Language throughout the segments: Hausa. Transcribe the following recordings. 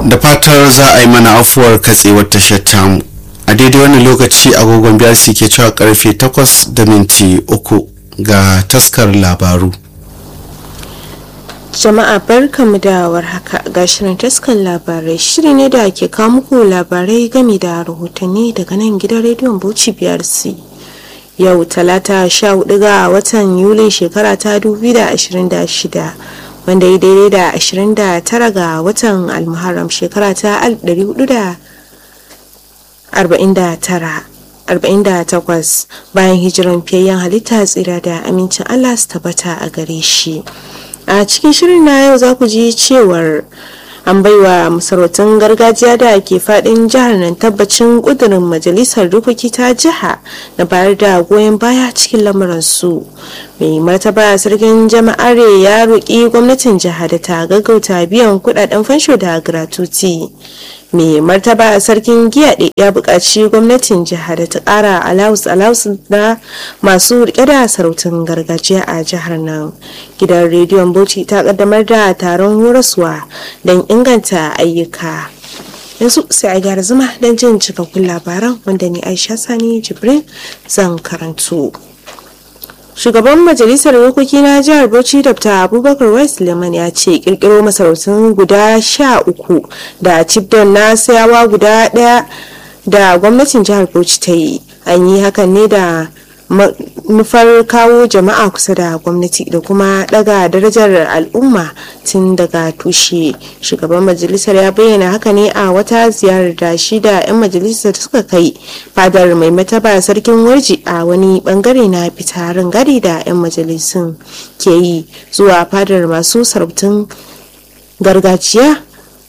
da fatar za a yi mana afuwar katsewar tashar tamu a daidai wannan lokaci agogon biyar ke cewa karfe 8 da minti uku ga taskar labaru jama'a barkamu da warhaka ga shirin taskan labarai shiri ne da ke kawo muku labarai game da rahotanni daga nan gidan rediyon bauchi biyar c yau talata sha hudu ga watan yulin shekara ta 2026 wanda ya daidai da 29 ga watan almuharram shekara ta 1449 bayan hijiran fiyayyen halitta tsira da amincin allah su tabbata a gare shi a cikin shirin na yau za ku ji cewar an baiwa masarautun gargajiya da ke fadin jihar nan tabbacin kudurin majalisar dokoki ta jiha na bayar da goyon baya cikin lamuransu mai martaba sarkin jama'are ya roƙi gwamnatin jiha da ta gaggauta biyan kudaden fansho da gratuity mai martaba sarkin giyaɗe ya buƙaci gwamnatin jiha da ta ƙara alawus alawus na masu rike da sarautun gargajiya a jihar nan gidan rediyon bauchi ta ƙaddamar da taron horaswa don inganta ayyuka yanzu sai a gyara zama don jin cikakkun labaran wanda ni aisha sani jibrin zan karantu shugaban majalisar dokoki na jihar bauchi dr abubakar west leman ya ce kirkiro masarautun guda sha uku da cibdon na sayawa guda daya da gwamnatin jihar bauchi ta yi an yi hakan ne da nufar kawo jama'a kusa da gwamnati da kuma daga darajar al'umma tun daga tushe shugaban majalisar ya bayyana haka ne a wata ziyarar da shi da 'yan majalisar suka kai fadar mai mataba sarkin warji a wani bangare na fitarin gari da 'yan majalisun ke yi zuwa fadar masu sarautun gargajiya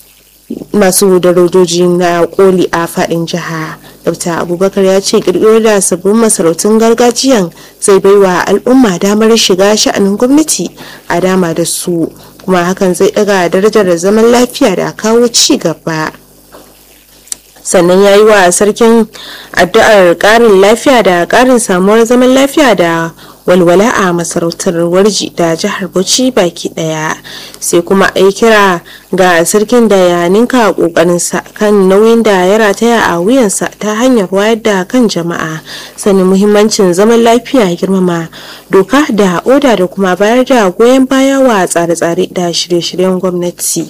masu darajoji na koli a fadin jiha dr abubakar ya ce kirkiro da sabbin masarautun gargajiyan zai baiwa al'umma damar shiga sha'anin gwamnati a dama da su kuma hakan zai daga darajar zaman lafiya da kawo ci gaba sannan ya yi wa sarkin addu'ar karin lafiya da karin samuwar zaman lafiya da walwala a masarautar warji da jihar bauchi baki daya sai kuma a kira ga sarkin da ya ninka kokarinsa kan nauyin da ya rataya a wuyansa ta hanyar wayar da kan jama'a sanin muhimmancin zaman lafiya girmama doka da oda da kuma bayar da goyon baya wa tsare-tsare da shirye-shiryen gwamnati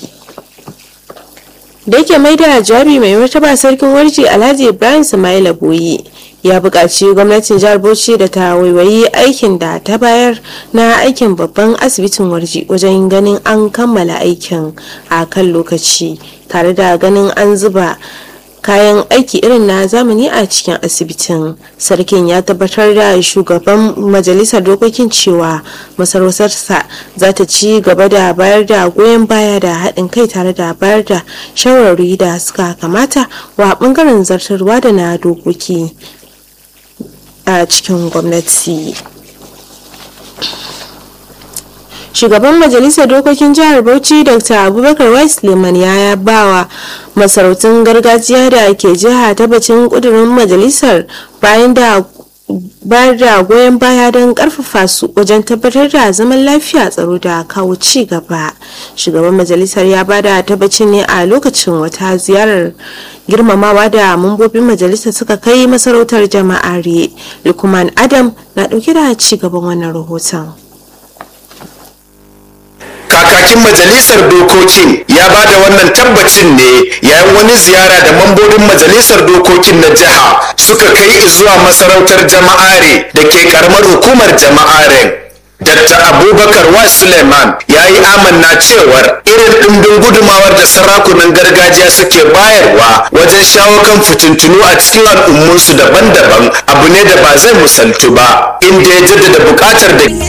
da yake mai da jawabi mai martaba sarkin warji alhaji ibrahim samaila boye ya buƙaci gwamnatin jihar bauchi da ta waiwayi aikin da ta bayar na aikin babban asibitin warji wajen ganin an kammala aikin a kan lokaci tare da ganin an zuba kayan aiki irin na zamani a cikin asibitin sarkin ya tabbatar da shugaban majalisar dokokin cewa masarautarsa za ta ci gaba da bayar da goyon baya da haɗin kai tare da bayar da shawarwari da suka kamata wa ɓangaren zartarwa da na dokoki a cikin gwamnati shugaban majalisar dokokin jihar bauchi dr abubakar wais liman ya bawa masarautun gargajiya da ke jiha tabbacin kudurin majalisar bayan da bayar da goyon baya don karfafa su wajen tabbatar da zaman lafiya tsaro da kawo ci gaba shugaban majalisar ya bada tabbacin ne a lokacin wata ziyarar girmamawa da mambobin majalisar suka kai masarautar jama'are lukman adam na dauke da ci gaban wannan rahoton kakakin majalisar dokokin ya ba da wannan tabbacin ne yayin wani ziyara da mambobin majalisar dokokin na jiha suka kai zuwa masarautar jama'are da ke karamar hukumar jama'aren Dr. Abubakar wa Suleiman ya yi amanna cewar irin ɗimbin gudumawar da sarakunan gargajiya suke bayarwa wajen shawo kan fitintunu a cikin al'ummunsu daban-daban abu ne da ba zai musaltu ba inda ya jaddada buƙatar da